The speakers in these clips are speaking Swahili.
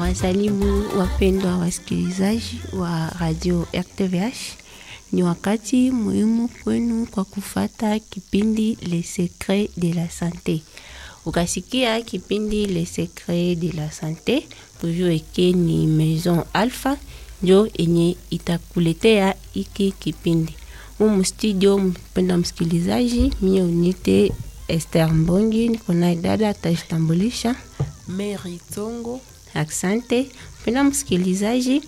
Nawasalimu wapendwa wasikilizaji wa radio RTVH. Ni wakati muhimu kwenu kwa kufata kipindi Le Secret de la Sante. Ukasikia kipindi Le Secret de la Sante, ujue ke ni Maison Alpha njo enye itakuletea iki kipindi. Humu studio, mpenda msikilizaji, mie unite Esther Mbongi, niko naye dada atajitambulisha. Mary Tongo. Asante mpenda msikilizaji,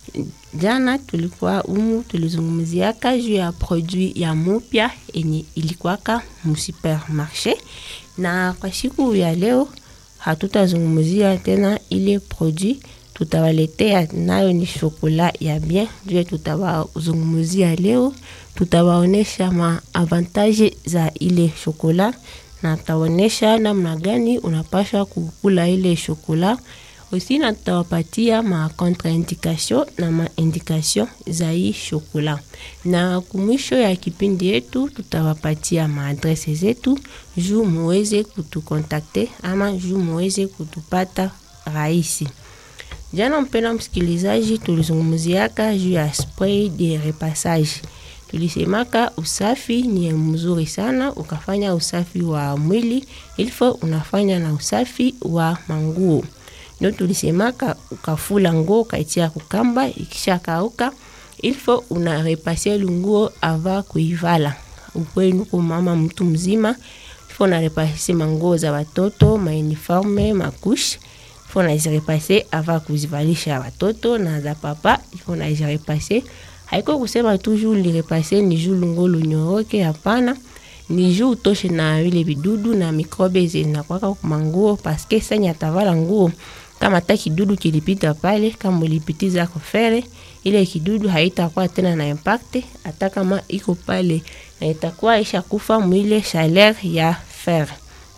jana tulikuwa umu tulizungumziaka juu ya produit ya mupya enye ilikuwaka musupermarché, na kwa siku ya leo hatutazungumzia tena ile produit, tutawaletea nayo ni shokola ya bien. Juu tutawazungumzia leo, tutawaonesha ma avantage za ile shokola na taonesha namna gani unapasha kukula ile shokola osi, na tutawapatia ma contraindication na ma indication za hii shokola, na kumwisho ya kipindi yetu tutawapatia maadrese zetu juu muweze kutukontakte ama juu muweze kutupata rahisi. Jana mpenda msikilizaji, tulizungumziaka juu ya spray de repassage tulisemaka usafi ni mzuri sana, ukafanya usafi wa mwili ilfo unafanya na usafi wa manguo. Ndio tulisemaka ukafula nguo ukaitia kukamba, ikisha kauka ilfo una repase lunguo ava kuivala. Ukwenu kwa mama mtu mzima, ilfo una repase manguo za watoto, mauniforme, makushi ilfo unazirepase ava kuzivalisha watoto na za papa ilfo unazirepase haiko kusema tu juu lirepase ni juu lungo lunyoroke. Hapana, ni juu utoshe na vile vidudu na mikrobe zinakwaka kumanguo, paske sanya atavala nguo kama hata kidudu kilipita pale, kama ulipitiza kofere ile kidudu haitakuwa tena na impact, hata kama iko pale na itakuwa isha kufa mwile chaleur ya fer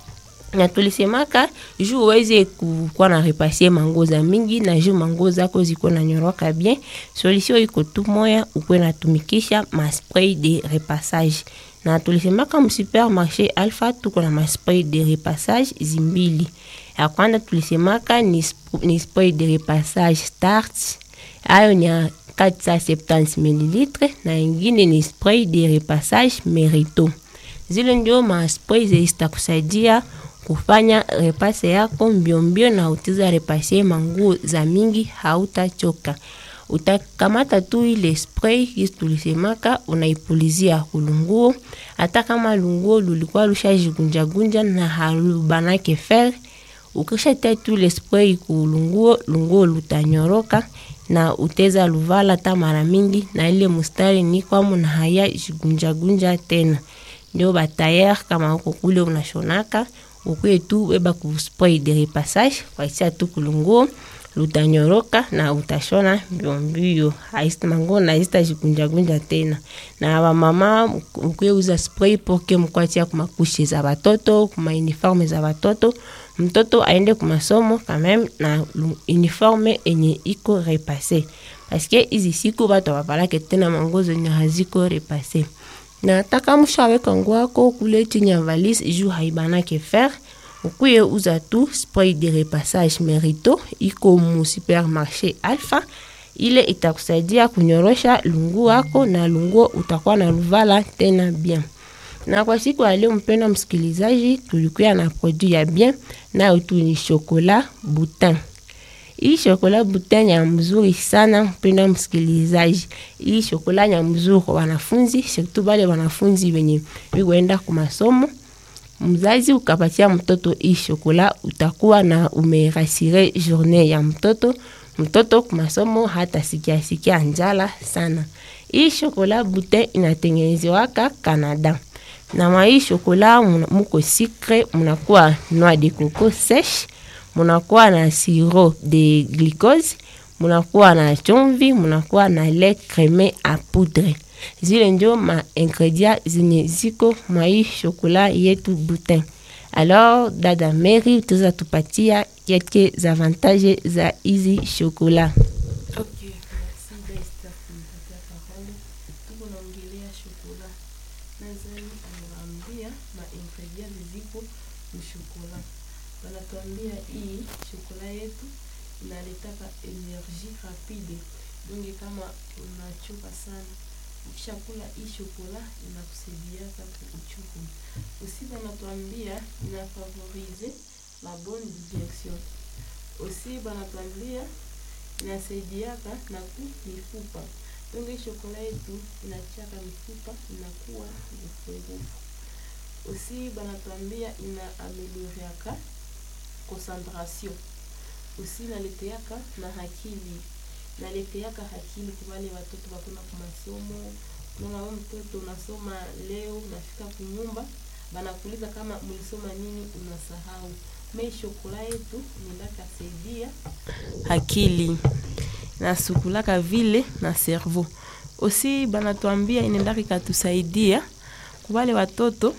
na tulisemaka juu uweze kukuwa na repasie manguo za mingi na juu manguo zako ziko na nyoroka bien, solution iko tu moya, ukwe natumikisha ma spray de repassage. Na tulisemaka mu supermarché Alpha tuko na ma spray de repassage zimbili. Ya kwanza tulisemaka ni, ni spray de repassage Start, ayo ni 470 ml, na ingine ni spray de repassage Merito. Zile ndio ma spray zitakusaidia kufanya repase yako mbiombio na utiza repase manguo za mingi, hautachoka. Utakamata tu ile spray kisi tulisemaka, unaipulizia kulunguo, hata kama lunguo lulikuwa lushajigunja gunja na halubanake fer, ukishatia tu ile spray kulunguo, lunguo lutanyoroka na uteza luvala hata mara mingi, na ile mustari ni kwamu na haya jigunja gunja tena. Ndio batayer kama uko kule unashonaka ukwe tu beba ku spray de repassage kwaisia tu kulunguo lutanyoroka na utashona mbiombio, haisitamango na haisita jikunja gunja tena. Na wamama ukwe uza spray poke mkwatia kumakushe za watoto kuma uniforme za watoto, mtoto aende kumasomo kameme na uniforme enye iko repasse, paske izi siku batu wavalake tena mango zenye haziko repasse na taka mshaweka nguo yako kule chini ya valise juu haibanake fer, ukuye uza tu spray de repassage Merito iko mu supermarché Alpha. Ile itakusaidia kunyorosha lungu yako na lunguo utakuwa na luvala tena bien. Na kwa siku ya leo, mpenda msikilizaji, tulikuwa na produit ya bien nayo tu ni chocolat Boutin. Hii shokola Boutin ya mzuri sana mpenda msikilizaji. Hii shokola ya mzuri kwa wanafunzi, surtout bale wanafunzi wenye wikoenda kwa masomo. Mzazi ukapatia mtoto hii shokola, utakuwa na umerasire journée ya mtoto. Mtoto kwa masomo hata sikia sikia njala sana. Hii shokola Boutin inatengenezewaka Canada. Na mwa hii shokola muko sucre, munakuwa noix de coco sèche munakuwa na sirop de glucose, munakuwa na chumvi, munakuwa na lait creme a poudre. Zile ndio ma ingredient zenye ziko mwa hii shokola yetu Boutin. Alors dada Mary tuza tupatia quelques avantages za hizi shokola. Okay, merci Desta kunipatia parole. Tuko naongelea shokola. Nazani anawaambia ma ingredients ziko mshokola. Wanatuambia hii shokola yetu inaleta inaletaka energie rapide donge kama unachoka sana ukishakula hii shokola inakusaidiaka kuuchuku usi banatuambia inafavorize la bonne digestion usi banatuambia inasaidiaka na ku mifupa donge hii shokola yetu inachaka mifupa inakuwa ngufungufu usi banatuambia ina amelioriaka concentration usi naleteaka na hakili naleteaka hakili kwa wale watoto bakuna ku masomo unaona wewe mtoto unasoma leo unafika kunyumba banakuuliza kama mlisoma nini unasahau me shokola yetu nendaka saidia akili nasukulaka vile na cerveau osi banatuambia inaendaka ikatusaidia kuwale watoto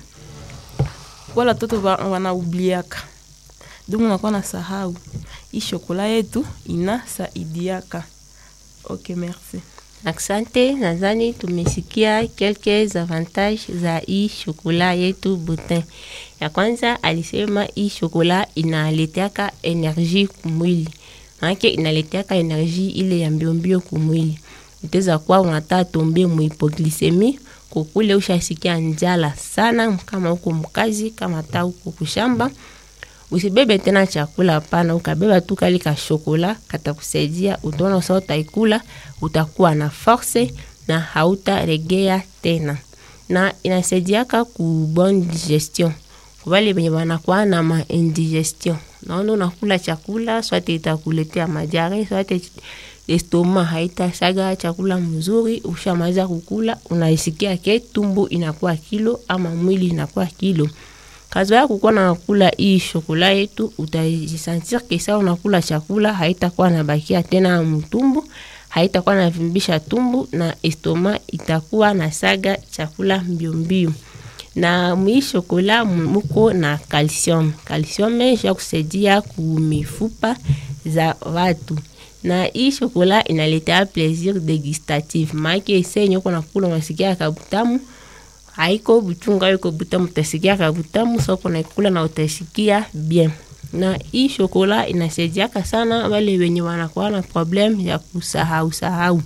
wale watoto wa- wanaubliaka donc unakuwa na sahau hii shokola yetu inasaidiaka ok merci Asante, nadhani tumesikia quelques avantages za hii shokola yetu Butin. Ya kwanza alisema hii shokola inaleteaka energie kumwili, maanake inaleteaka energie ile ya mbiombio kumwili. Utaweza kuwa unataka tombe muhipoglisemi kukule, ushasikia njala sana, kama uko mkazi, kama hata uko kushamba usibebe tena chakula hapana, ukabeba tu kali ka shokola katakusaidia. Utaona sa utaikula, utakuwa na force na hautaregea tena, na inasaidiaka ku bonne digestion kubale benye banakuwa na ma indigestion. Naona unakula chakula swate itakuletea majare, swate estoma haitasaga chakula mzuri. Ushamaliza kukula, unaisikia ke tumbu inakuwa kilo ama mwili inakuwa kilo kazoea kukuwa na kula hii shokola yetu, utajisentir kesa unakula chakula haitakuwa na bakia tena mtumbu, haitakuwa na vimbisha tumbu na estoma itakuwa na saga chakula mbio mbio. Na mwi shokola muko na calcium. Calcium ya kusaidia kumifupa za watu na hii shokola inaletea plaisir degustative, maake senye uko nakula unasikia kabutamu haiko buchungu haiko butamu, utasikia kabutamu soko naikula na utasikia bien. Na hii shokola inasaidiaka sana wale wenye wanakuwa na problem ya kusahau sahau,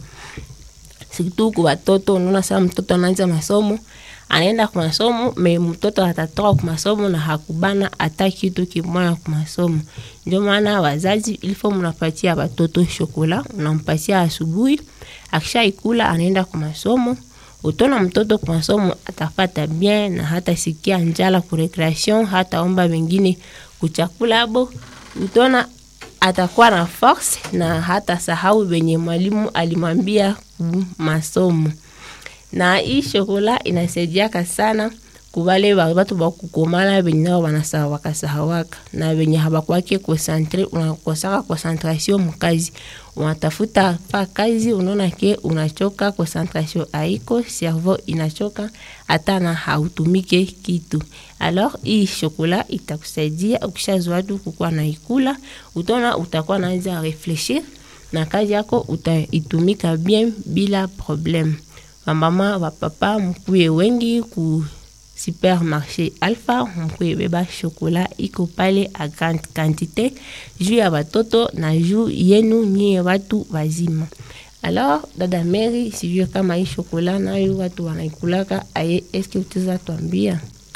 situ kwa watoto. Unaona saa mtoto anaanza masomo anaenda kwa masomo me mtoto atatoka kwa masomo na hakubana hata kitu kimoya kwa masomo. Ndio maana wazazi ilifo mnapatia watoto shokola, unampatia asubuhi, akishaikula anaenda kwa masomo utona mtoto kwa masomo atafata bien na hata sikia njala ku recreation, hata omba wengine kuchakula abo, utona atakuwa na force na hata sahau wenye mwalimu alimwambia ku masomo. Na hii shokola inasaidiaka sana kubale watu bakukomala benye nao banasaha wakasahawaka na benye habakwake konsantre, unakosaka concentration mkazi, unatafuta pa kazi, unaona ke unachoka, concentration haiko, cerveau inachoka, hata na hautumike kitu. Alors hii shokola itakusaidia ukishazoea tu kukuwa na ikula, utaona utakuwa naanza reflechir na kazi yako utaitumika bien bila problème. Wamama wapapa mkuye wengi ku supermarché Alpha mkuye beba shokola iko pale a grande quantité juu ya watoto na juu yenu nyie watu wazima. Alors dada Mary, sijue kama hii shokola nayo watu wanaikulaka aye, eske utaweza tuambia?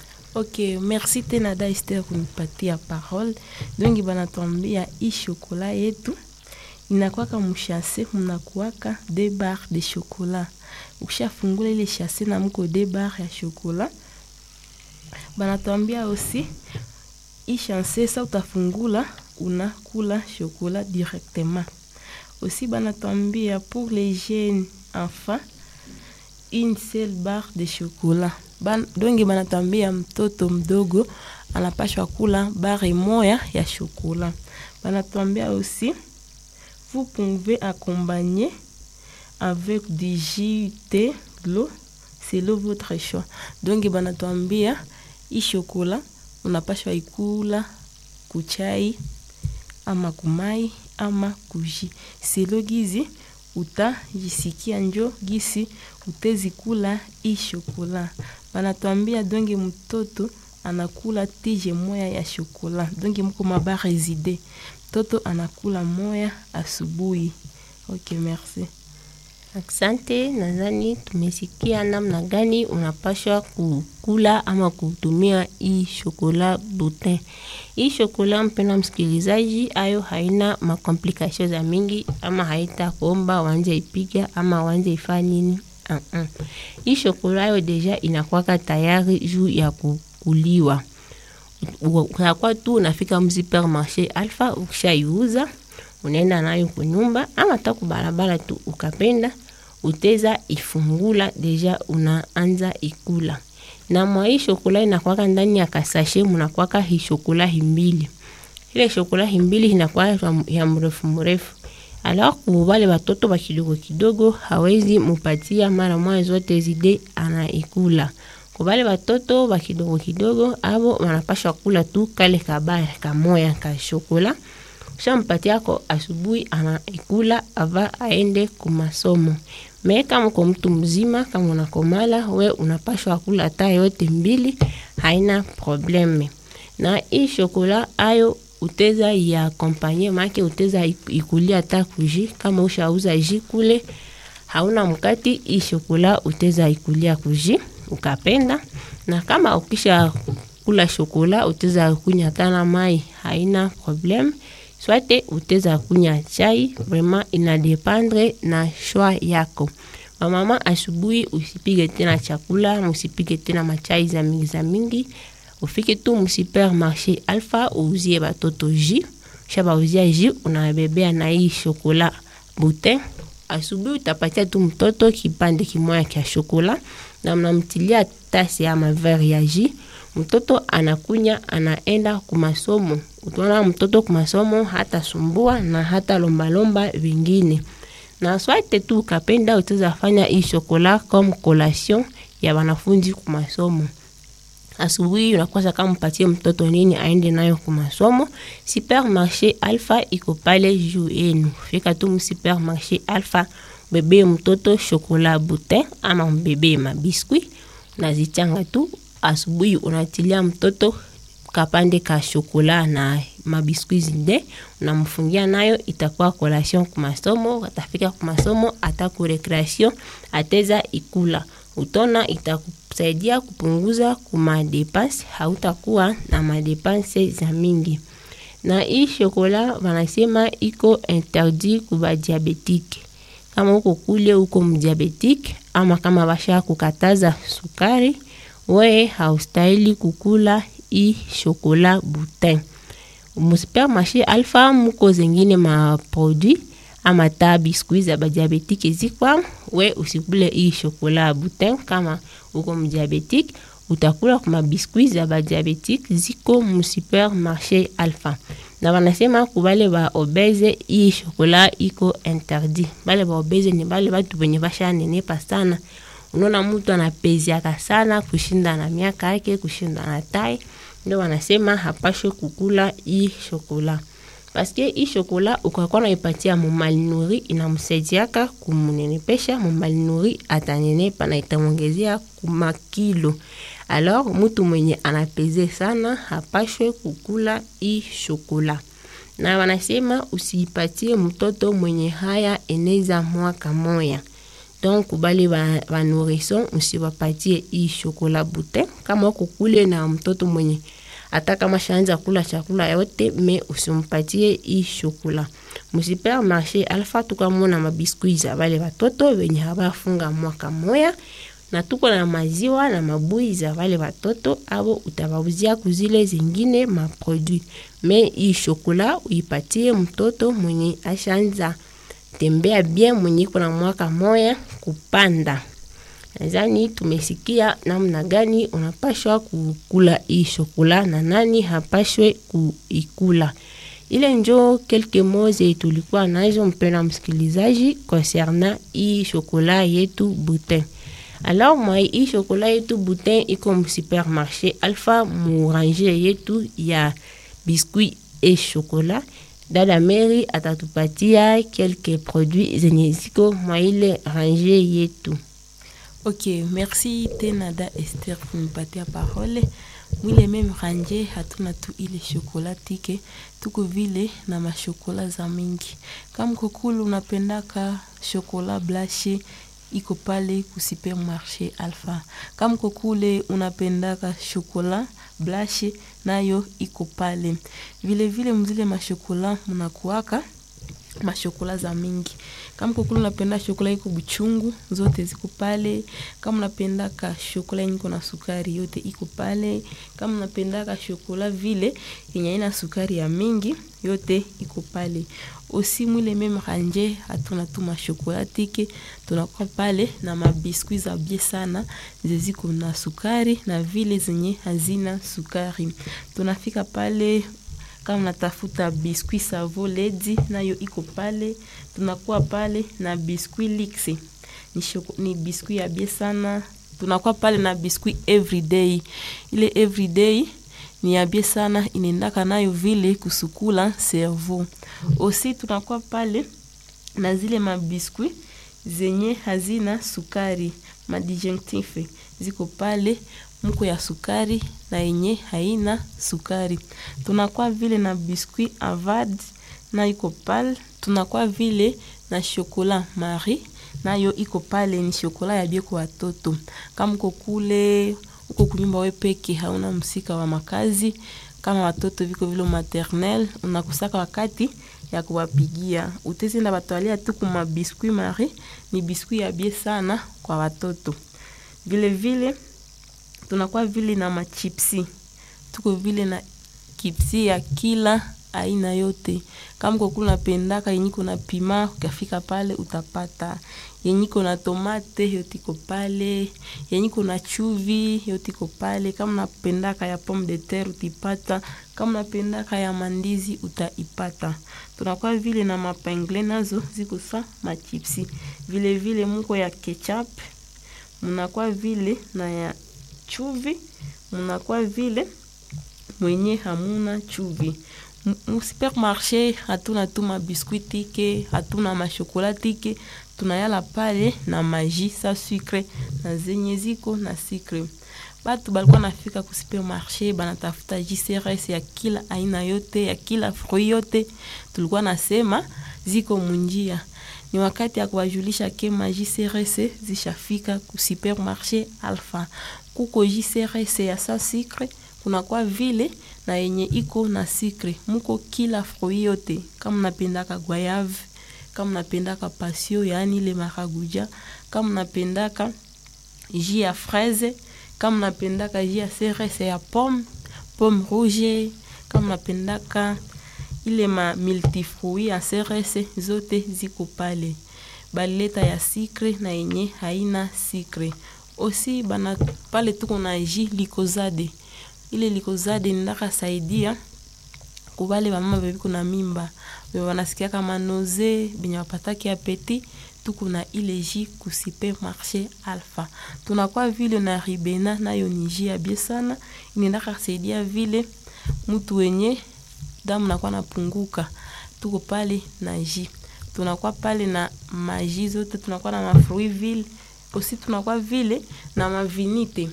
ok merci tena da Esther kunipatia parole dongi banatuambia hii shokola yetu inakwaka mshase mnakuwaka de bar de chocolat ukishafungula ile shase na mko de bar ya chocolat banatuambia aussi hii shase sa utafungula unakula chocolat directement aussi banatuambia pour les jeunes enfants une seule barre de chocolat Ban, donge banatuambia mtoto mdogo anapashwa kula bare moya ya chocolat banatuambia aussi vous pouvez accompagner avec du jus, thé, l'eau, selon votre choix. Donc banatuambia hii shokola unapashwa ikula kuchai ama kumai ama kuji selo gizi utajisikia njo gisi utezikula hii shokola. Banatuambia donge mtoto anakula tije moya ya shokola, donge mko mabare zide toto anakula moya asubuhi. Okay, merci. Asante, nadhani tumesikia namna gani unapashwa kukula ama kutumia hii shokola butin. Hii shokola, mpenda msikilizaji, ayo haina makomplikasio za mingi ama haita kuomba wanje ipiga ama wanje ifanya nini. Uh -uh. Hii shokola ayo deja inakwaka tayari juu ya kukuliwa. Unakuwa tu unafika msupermarché Alpha, ukishaiuza unaenda nayo kunyumba ama hata kubarabara tu ukapenda uteza ifungula deja unaanza ikula na mwa hii shokola inakwaka ndani ya kasashe munakwaka hii shokola himbili ile shokola himbili inakuwa ya mrefu mrefu alors kubale batoto ba kidogo kidogo hawezi mupatia mara moja zote zide anaikula kubale batoto ba kidogo kidogo abo wanapasha kula tu kale kabare kamoya ka shokola shampatia ko asubuhi anaikula ava aende kumasomo. Me kama kwa mtu mzima, kama unakomala we unapashwa kula hata yote mbili, haina probleme. Na hii shokola ayo uteza ya kompanye make uteza ikulia hata kuji, kama ushauza ji kule hauna mkati, hii shokola uteza ikulia kuji ukapenda, na kama ukisha kula shokola uteza kunya hata na mai, haina probleme swate uteza kunya chai vraiment inadependre na shwa yako mamama asubuhi usipige tena chakula musipige tena machai za mingi za mingi ufike tu msupermarché alpha uuzie batoto ji sha bauzia ji unabebea na hii shokola butin asubuhi utapatia tu mtoto kipande kimoya kya shokola na mnamtilia tasi ama verre ya ji mtoto anakunya anaenda kumasomo utaona mtoto kumasomo hata sumbua na hata lombalomba vingine na swate tu ukapenda utaweza fanya hii shokola comme collation ya wanafunzi kumasomo asubuhi unakosa kama mpatie mtoto nini aende nayo kumasomo supermarché alpha iko pale juu yenu fika tu msupermarché alpha bebe mtoto shokola butin ama mbebe mabiskuit unazichanga tu asubuhi unatilia mtoto kapande ka shokola na mabiskuit zinde unamfungia nayo, itakuwa collation kumasomo. Atafika kumasomo ata ku recreation ateza ikula, utona itakusaidia kupunguza kuma depense, hautakuwa na madepense za mingi. Na hii shokola wanasema iko interdit kuba diabetike. Kama uko kule uko mdiabetike ama kama basha kukataza sukari, we haustahili kukula hii shokola butin. Musupermarché Alpha muko zengine ma produit ama ta biskuit za badiabetike zikwa, we usikule hii shokola butin. Kama uko mdiabetike utakula kuma biskuit za badiabetike ziko musupermarché Alpha na wanasema kubale ba obese hii shokola iko interdit. Bale ba obese ni bale batu benye bashanenepa sana. Unaona mtu anapeziaka sana kushinda na miaka yake, kushinda na tai, ndio wanasema hapashwe kukula hii shokola paske hii shokola ukakuwa naipatia mumalinuri inamsaidiaka kumunenepesha. Mumalinuri atanenepa na itamwongezea kumakilo. Alors mutu mwenye anapeze sana hapashwe kukula hii shokola, na wanasema usiipatie mtoto mwenye haya eneza mwaka moya. Donc bale ba nourrisson usiwapatie hii shokola butin. Kama uko kule na mtoto mwenye hata kama shaanza kula chakula yote me usimpatie hii shokola. Musupermarché Alpha tukamona mabiskuit za bale batoto wenye habafunga mwaka moya na tuko na maziwa na mabui za wale watoto abo utabauzia kuzile zingine maproduit. Me hii shokola uipatie mtoto mwenye ashaanza tembea bien, mwenye iko na mwaka moya kupanda. Nadhani tumesikia namna gani unapashwa kukula hii shokola na nani hapashwe kuikula. Ile njo kelke moze tulikuwa nazo, mpenda msikilizaji, concernant hii shokola yetu butin. Alors moi hii shokola yetu butin iko mu supermarché Alpha mu range yetu ya biscuit et chocolat. Dada Mary atatupatia quelques produits zenye ziko mwa ile range yetu. Ok, merci tena da Esther kunipatia parole. mwile meme ranje hatuna tu ile shokola tike tuko vile na mashokola za mingi kama kokulu unapendaka shokola blashe iko pale ku supermarché alpha kama kokule unapendaka shokola blashe nayo iko pale vile vile mzile mashokola mnakuaka mashokola za mingi kama kokulu unapenda shokola iko buchungu zote ziko pale kama unapendaka shokola yenye iko na sukari yote iko pale kama unapendaka shokola vile yenye ina sukari ya mingi yote iko pale osi mwile meme ranje hatuna tu mashokola tike tunakuwa pale na mabiskuit za bie sana zeziko na sukari na vile zenye hazina sukari tunafika pale kama natafuta biskuit savo ledi nayo iko pale tunakuwa pale na biskuit lix ni, shoko, ni biskuit ya bie sana tunakuwa pale na biskuit everyday ile everyday ni ya bie sana inaendaka nayo vile kusukula cerveau osi tunakuwa pale na zile mabiskuit zenye hazina sukari madijectif ziko pale mko ya sukari na yenye haina sukari tunakuwa vile na biskuit avad na iko pale tunakuwa vile na shokola marie nayo iko pale ni shokola ya bie kwa watoto kama uko kule uko kunyumba we peke hauna msika wa makazi kama watoto viko vile maternel unakusaka wakati ya kuwapigia utezenda batwalia tu kuma biskuit marie ni biskuit ya bie sana kwa watoto vile vile tunakuwa vile na machipsi tuko vile na kipsi ya kila aina yote kama kokulu napendaka yenyiko na pima ukafika pale utapata yenyiko na tomate yote iko pale yenyiko na chuvi yote iko pale kama napendaka ya pomme de terre utipata kama napendaka ya mandizi utaipata tunakuwa vile na mapengle nazo ziko sa machipsi vile vile muko ya ketchup mnakuwa vile na ya chuvi mnakuwa vile mwenye hamuna chuvi musupermarché hatuna tu mabiskuit tike hatuna mashokola tike tunayala pale na maji sa sucre na zenye ziko na sucre batu balikuwa nafika ku supermarché banatafuta jcrs ya kila aina yote ya kila fruit yote tulikuwa nasema ziko munjia ni wakati ya kuwajulisha ke ma jcrs zishafika ku supermarché alpha kuko jcrs ya sa sucre kunakuwa vile na yenye iko na sikre muko kila fruit yote kama napendaka guayave kama napendaka pasio yaani ile maraguja kama napendaka ji ya fraise kama napendaka ji ya ceres ya pomme pomme rouge kama napendaka ile ma multifruit ya ceres zote ziko pale baleta ya sikre na yenye haina sikre osi bana pale tuko na ji likozade ile likozade ndaka saidia kubale bamama bebiko na mimba be banasikia kama noze benye bapataki apeti tuko na ile ji ku supermarché alpha tunakuwa vile na ribena nayo ni ji ya bie sana inaendaka saidia vile mtu wenye damu nakuwa napunguka tuko pale na ji tunakuwa pale na maji zote tunakuwa na mafruit vile osi tunakuwa vile na mavinite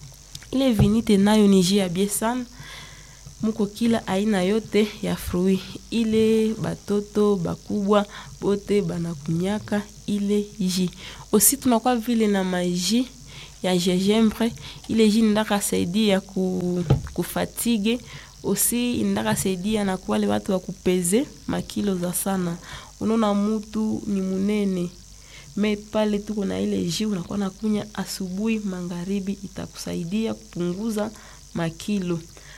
ile vinite nayo ni ji ya bie sana muko kila aina yote ya fruit ile batoto bakubwa bote banakunyaka ile ji osi tunakuwa vile na maji ya gingembre ile ji ndaka saidia ku, kufatige osi indaka saidia na kuwale watu wa kupeze makilo za sana unaona mutu ni munene me pale tuko na ile ji unakuwa nakunya asubuhi magharibi itakusaidia kupunguza makilo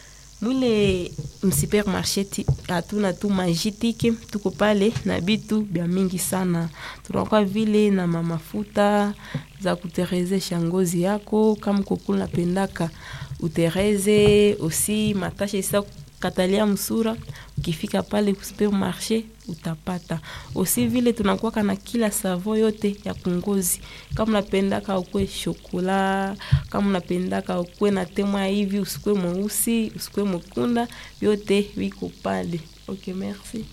mwile msupermarché hatuna tu majitike tuko pale na bitu bya mingi sana tunakuwa vile na mamafuta za kuterezesha ngozi yako kama kokulu napendaka utereze osi matashe isa katalia msura ukifika pale ku supermarché utapata osi vile tunakuwaka na kila savo yote ya kungozi kama unapendaka ukwe shokola kama unapendaka ukwe na temwa hivi usikwe mweusi usikwe mwekunda yote wiko pale ok merci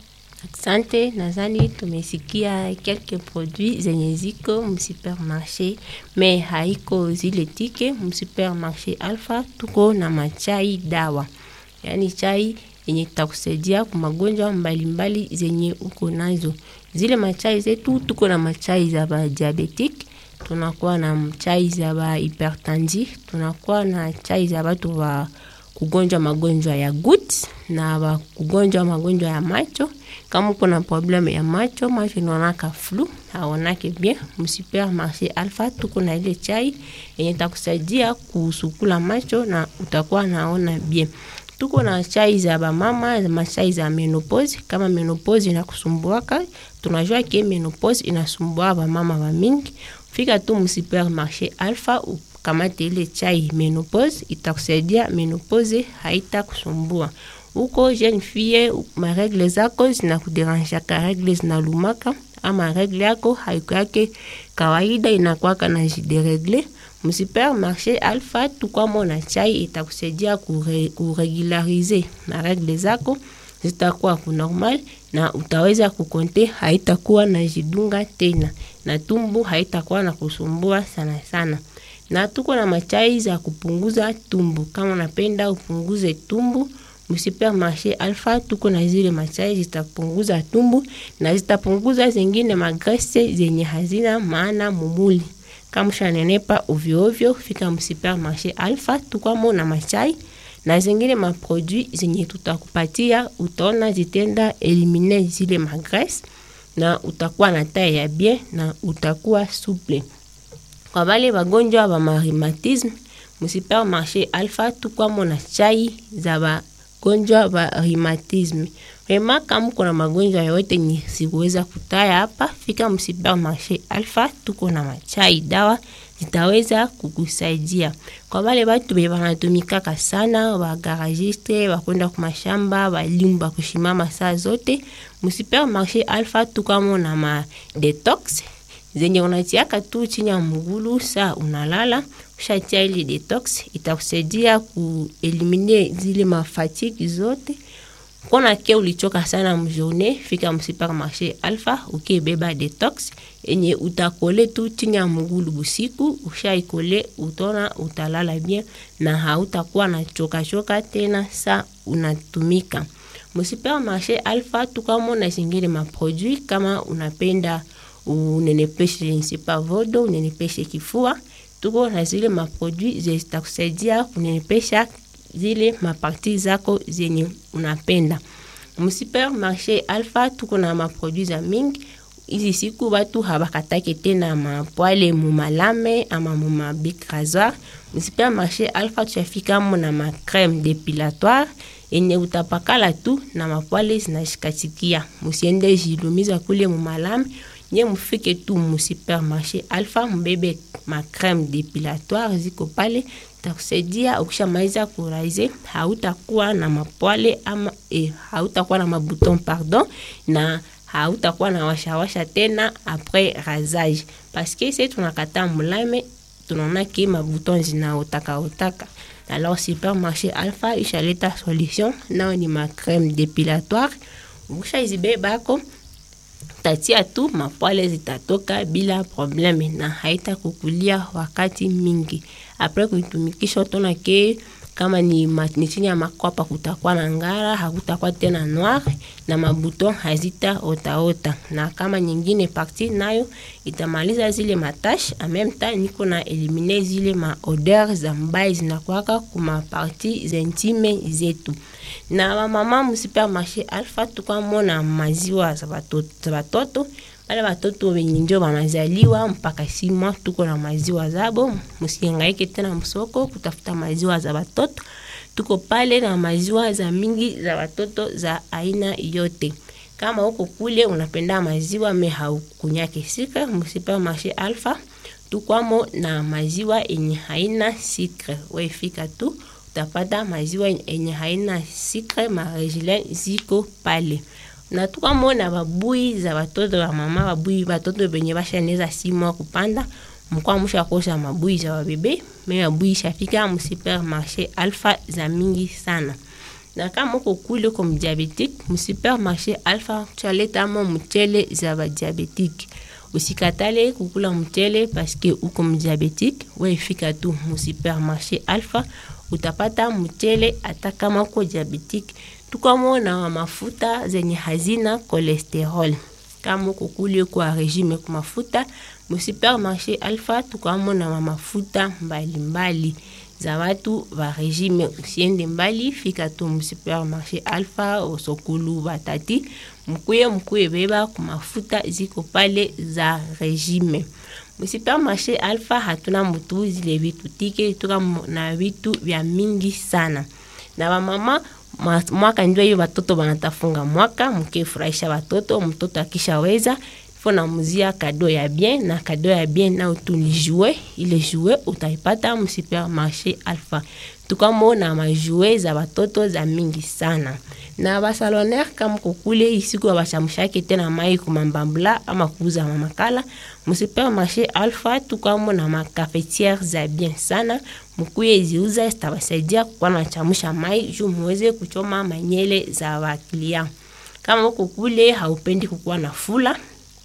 Asante, nadhani tumesikia quelques produits zenye ziko msupermarché, me haiko zile tike msupermarché Alpha. Tuko na machai dawa, yaani chai yenye takusaidia kwa magonjwa mbalimbali zenye uko nazo. Zile machai zetu tuko na machai za ba diabetic, tunakuwa na chai za ba hypertendu, tunakuwa na chai za batu wa kugonjwa magonjwa ya gut na wa kugonjwa magonjwa ya macho. Kama uko na probleme ya macho, macho inaonaka flu, haonake bien, msupermarché Alpha tuko na ile chai yenye takusaidia kusukula macho na utakuwa naona bien. Tuko na chai za bamama, machai za menopause. Kama menopause inakusumbuaka, tunajua ke menopause inasumbua bamama ba mingi. Fika tu msupermarché Alpha ukamate ile chai menopause, itakusaidia menopause haita kusumbua. Uko jeune fille, maregle zako zinakuderanjaka, regle zinalumaka ama regle yako haiko yake kawaida, inakwaka na jideregle msupermarché Alpha tukwamo na chai itakusaidia kure, kuregularize na regle zako zitakuwa kunormal na utaweza kukonte, haitakuwa na jidunga tena na tumbu haitakuwa na kusumbua sana sana. Na tuko na machai za kupunguza tumbu, kama unapenda upunguze tumbu msupermarché Alpha tuko na zile machai zitapunguza tumbu na zitapunguza zingine magrese zenye hazina maana mumuli kama ushanenepa ovyo ovyo, fika msupermarché Alpha tukwamo na machai na zingine maproduit zenye tutakupatia, utaona zitenda elimine zile magrese na utakuwa na taille ya bien na utakuwa souple. Kwa bale bagonjwa ba rhumatisme, msupermarché Alpha tukwamo na chai za bagonjwa ba rhumatisme. Rema kama uko na magonjwa yote ni sikuweza kutaya hapa, fika msupermarché Alpha, tuko na machai dawa zitaweza kukusaidia. Kwa wale batu be banatumikaka sana, ba garagiste, bakwenda ku mashamba, balimba kushimama saa zote, msupermarché Alpha tukamo na ma detox zenye unatiaka tu chini ya mgulu saa unalala, ushatia ile detox itakusaidia kuelimine zile mafatiki zote kona ke ulichoka sana mjourne, fika msupermarché Alpha ukibeba detox enye utakole tu chini ya mgulu busiku. Ushaikole utona utalala bien na hautakuwa na choka choka tena sa unatumika msupermarché Alpha. Tukamona zingine maproduit kama unapenda unenepeshe nsipa vodo unenepeshe kifua, tuko na zile maproduit zitakusaidia kunenepesha zile maparti zako zenye unapenda. Msupermarché Alpha tuko na maproduit za mingi. Hizi siku batu habakatake tena mapwale mumalame ama mumabic rasoir. Msupermarché Alpha tushafika mo na ma crème dépilatoire enye utapakala tu na mapwale zinashikatikia. Musiende jilumiza kule mumalame nye mufike tu msupermarché Alpha mbebe ma crème dépilatoire ziko pale takusaidia ukishamaliza kuraize, hautakuwa na mapwale ama eh, hautakuwa na mabuton pardon, na hautakuwa na washawasha tena après rasage, parce que c'est tunakata mulame tunaona ke mabuton zinaotaka otaka. Alors supermarché Alpha ishaleta solution, nao ni ma crème dépilatoire, ukishaizibebako tatia tu mapwale zitatoka bila probleme na haita kukulia wakati mingi. Apres kuitumikisha utona ke kama ni, ni chini ya makwapa kutakuwa na ngara, hakutakuwa tena noir na mabuton hazita otaota, na kama nyingine parti nayo itamaliza zile matache en même temps, niko na elimine zile ma odeur za mbai zinakwaka kuma parti zintime zetu na wamama msupermarché Alpha tukamona maziwa za batoto bale batoto benye njo banazaliwa mpaka sima, tuko na maziwa zabo. Musihangaike tena msoko kutafuta maziwa za batoto, tuko pale na maziwa za mingi za batoto za aina yote. Kama uko kule unapenda maziwa me haukunyake sika, msupermarché Alpha tukwamo na maziwa enye haina sikre, wefika tu utapata maziwa enye haina sikre, maregilen ziko pale na tukamona babui za batoto ba mama, babui batoto benye bashaneza simwa kupanda mkwa musha kosa mabui za babebe me mabui shafika mu supermarché Alpha za mingi sana na kama uko kule uko mdiabetique msupermarché alpha tualetamo mchele za badiabetique usikatale kukula mchele paske uko mdiabetique weifika tu musupermarché alpha utapata mchele hata kama uko diabetique tukamo na mafuta zenye hazina cholesterol kama uko kule kwa regime kwa mafuta musupermarché alpha tukamo na mafuta mbalimbali mbali za watu wa regime usiende mbali fika tu msupermarché alpha osokulu batati mkuye mkuye beba ku mafuta ziko pale za regime msupermarché alpha hatuna mutu zile vitu tike tuka na vitu vya mingi sana na wamama mwaka ndio hiyo watoto wanatafunga mwaka mkifurahisha watoto mtoto akishaweza fo namuzia kado ya bien na kado ya bien nao tu ni joue ile joue utaipata msupermarché alpha tukamo na majoue za watoto za mingi sana na basaloner kama kokule isiku abashamushake tena mai kumambambula ama kuuza mamakala msupermarché alpha tukamo na makafetiere za bien sana mkuye ziuza zitabasaidia kukuwa nachamusha mai juu muweze kuchoma manyele za waklia kama uko kule haupendi kukuwa na fula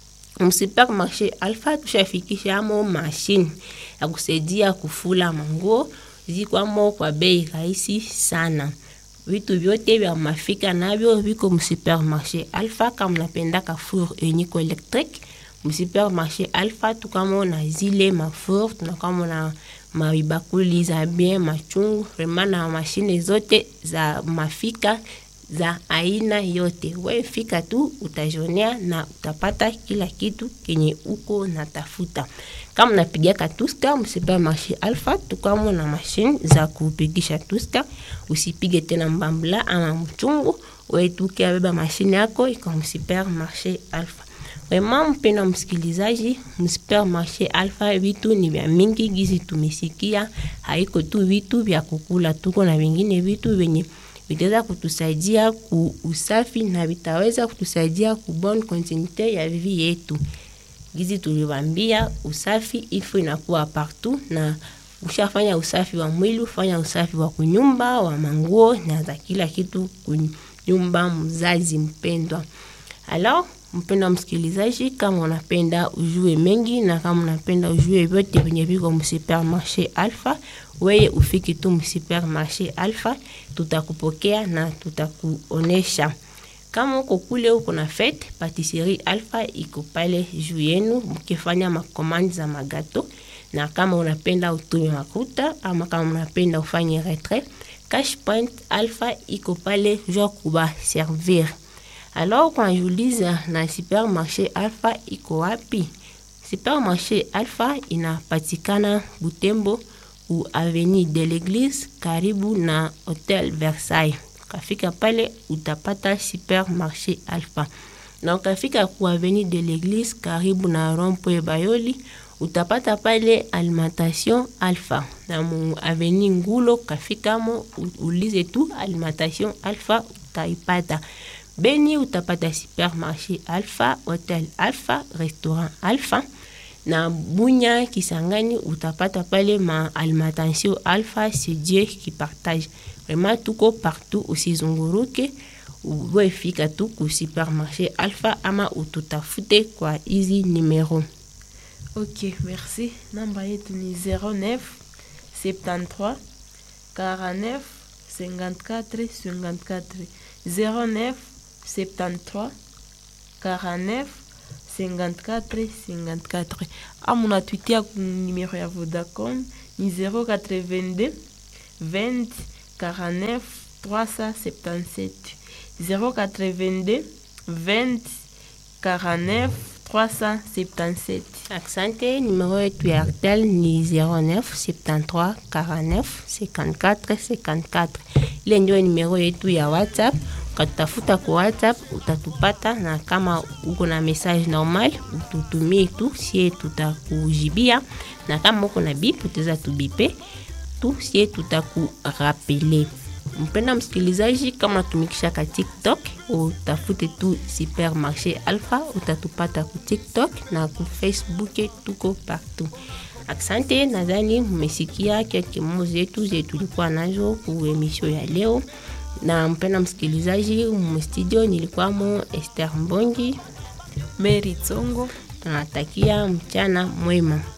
msupermarché alpha tushafikisha amo mashine ya kusaidia kufula manguo zikwamo kwa bei rahisi sana vitu vyote vya mafika navyo viko msupermarché alpha kama napendaka four unique electrique msupermarché alpha tukamo na zile mafour tunakamo na mabakuli za bien machungu vraiment na mashine zote za mafika za aina yote. We fika tu utajonea na utapata kila kitu kenye uko natafuta. Kama napigiaka tuska msupermarché Alpha, tukamo na mashine za kupigisha tuska. Usipige tena mbambula ama mchungu, we tuke abeba mashine yako iko msupermarché Alpha. Wema mpenda msikilizaji, msupermarché Alpha vitu ni vya mingi gizi tumesikia, haiko tu vitu vya kukula, tuko na vingine vitu venye vitaweza kutusaidia ku usafi na vitaweza kutusaidia ku bonne continuité ya vie yetu. Gizi tuliwambia usafi ilfo inakuwa partout, na ushafanya usafi wa mwili, ufanya usafi wa kunyumba, wa manguo na za kila kitu kunyumba. Mzazi mpendwa, alors mpenda msikilizaji, kama unapenda ujue mengi na kama unapenda ujue vyote venye viko msupermarché Alpha, weye ufiki tu msupermarché Alpha, tutakupokea na tutakuonesha. Kama uko kule uko na fete, patisserie Alpha iko pale juu yenu, mkifanya makomandi za magato. Na kama unapenda utume makuta ama kama unapenda ufanye retrait, Cash Point Alpha iko pale juu kuba servir. Alors unajiuliza na supermarché Alpha iko wapi? Supermarché Alpha inapatikana Butembo u avenue de l'Eglise karibu na Hotel Versailles. Ukafika pale utapata supermarché Alpha, na ukafika ku avenue de l'Eglise karibu na rond-point Bayoli utapata pale alimentation Alpha, na mu avenue Ngulo kafikamo ulize tu alimentation Alpha utaipata. Beni utapata supermarché Alpha, Hotel Alpha, restaurant Alpha na Bunya Kisangani utapata pale ma alimentation Alpha, c'est Dieu qui partage. Vraiment tuko partout, usizunguruke uwefika tu ku supermarché Alpha ama ututafute kwa hizi numero. Ok, merci. Namba yetu ni 09 73 49 54 54 09 73 49 54 54 ama unatwitia ku numero ya Vodacom ni 082 20 49 377 082 20 49 377 Asante, numero yetu ya Airtel ni 09 73 49 54 54. Ile ndio numero yetu ya WhatsApp. Ukatutafuta kwa WhatsApp utatupata, na kama uko na message normal ututumie tu, sie tutakujibia, na kama uko na bip utaweza tubipe tu, sie tutakurapele. Mpenda msikilizaji, kama natumikisha ka TikTok utafute tu Supermarché Alpha, utatupata ku TikTok na ku Facebook, tuko partout. Asante, nadhani mmesikia kelke mo zetu zetu tulikuwa nazo ku emission ya leo, na mpenda msikilizaji, mstudio nilikuwamo Esther Mbongi. Mary Tsongo. Tunatakia mchana mwema.